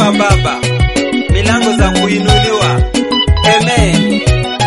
fungua Baba, milango za kuinuliwa. Amen.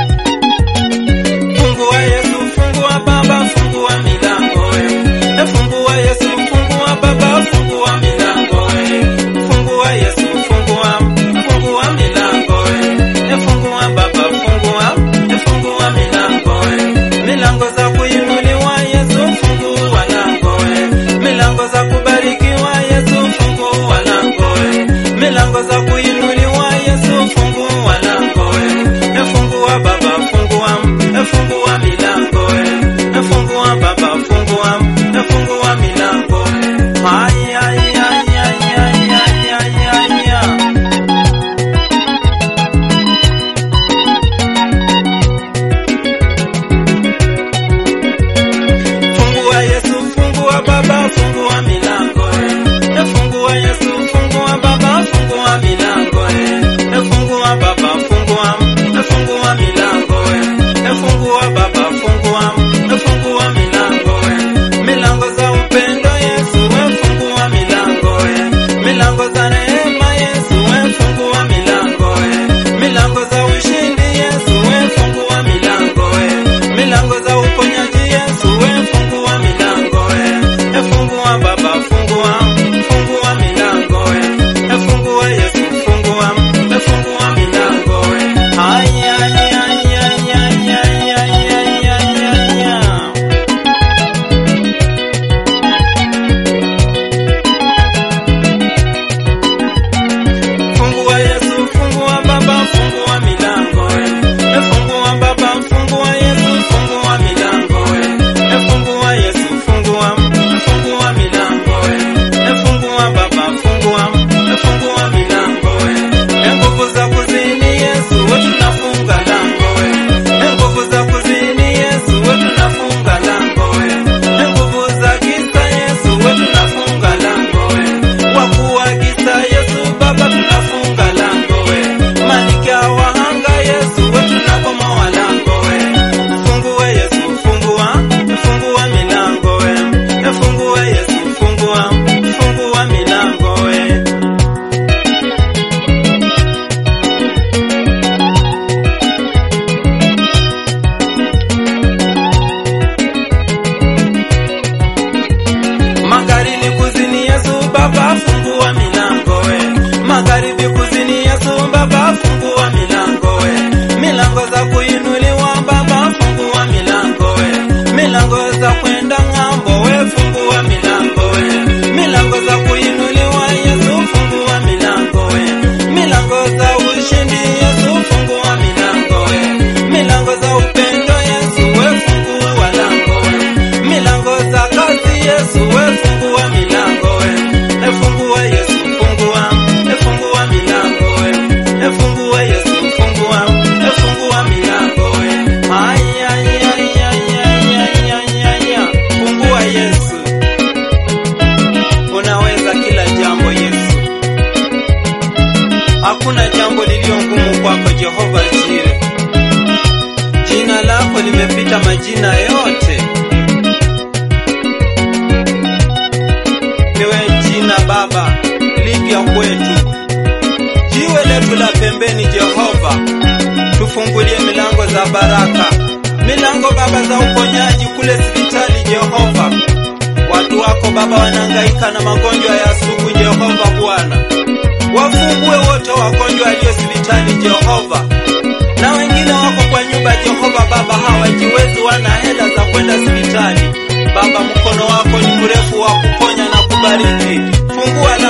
Fungua Yesu, fungua Baba, fungua milango. eh. Fungua Yesu, fungua Baba, fungua milango. eh. Fungua Yesu, fungua, fungua milango. eh. Fungua Baba, fungua, fungua milango. eh. Milango za kuinuliwa Yesu, fungua lango. eh. Milango za kubarikiwa Yesu, fungua lango. eh. Milango za kuinuliwa Yesu, fungua lango. eh. Fungua Baba, fungua, fungua milango. eh. Fungua Baba, fungua, fungua milango. Ay, ay, ay, ay, ay, ay, ay, ay, ay. Fungua Yesu, fungua Baba, fungua milango. eh. Fungua Yesu, fungua Baba, fungua milango. eh. Fungua Baba, fungua, fungua milango. eh. Fungua Baba, fungua, fungua milango. eh. Milango za upendo Yesu, we fungua milango. eh. Milango za neema Yesu, we fungua milango. eh. Milango za ushindi Yesu, we fungua milango. eh. Milango za uponyaji Yesu, we fungua milango. eh. Fungua Baba, fungua, fungua milango. eh. Fungua Yesu, fungua, fungua milango. eh. Ay, ay, ay, ay, ay, ay, ay, ay, ay, ay, ay. Fungua Yesu, fungua Baba, fungua milango. eh. Fungua Baba, fungua Yesu, fungua milango. eh. Fungua Yesu, fungua, fungua milango. eh. Fungua Baba, fungua, fungua milango. eh. Nguvu za kuzini Yesu, we tunafunga lango. eh. Nguvu za kuzini Yesu, we tunafunga lango. eh. Nguvu za giza Yesu, we tunafunga lango. eh. Wakuu wa giza Yesu, Baba tunafunga lango. eh. Malkia wa anga Yesu, we tunabomoa lango. eh. Fungua Yesu, fungua, fungua milango. eh. Fungua Yesu, fungua, fungua milango. eh. Magharibi kuzini Yesu Baba fungua milango we. Magharibi kuzini Yesu Baba fungua milango we. Milango za kuinuliwa Baba fungua milango we. Milango za kwenda ng'ambo we fungua milango we. Milango za kuinuliwa Yesu fungua milango we. Milango za ushindi Yesu fungua milango we. Milango za upendo Yesu we fungua lango we. Milango za kazi Yesu we fungua milango we. E fungua Yesu fungua, e fungua milango we. E fungua Yesu fungua, e fungua milango we. Ay ay ay ay ay ay ay ay. ay. Fungua Yesu. Unaweza kila jambo Yesu. Hakuna jambo lililo ngumu kwako Jehova Jire. Jina lako limepita majina yote. Niwe jina Baba lipya kwetu, jiwe letu la pembeni. Jehova, tufungulie milango za baraka, milango Baba za uponyaji kule hospitali. Jehova, watu wako Baba wanahangaika na magonjwa ya sugu. Jehova Bwana, wafungue wote wagonjwa walio hospitali. Jehova, na wengine wako kwa nyumba. Jehova Baba, hawajiwezi, wana hela za kwenda hospitali. Baba, mkono wako ni mrefu wa kuponya na kubariki. Fungua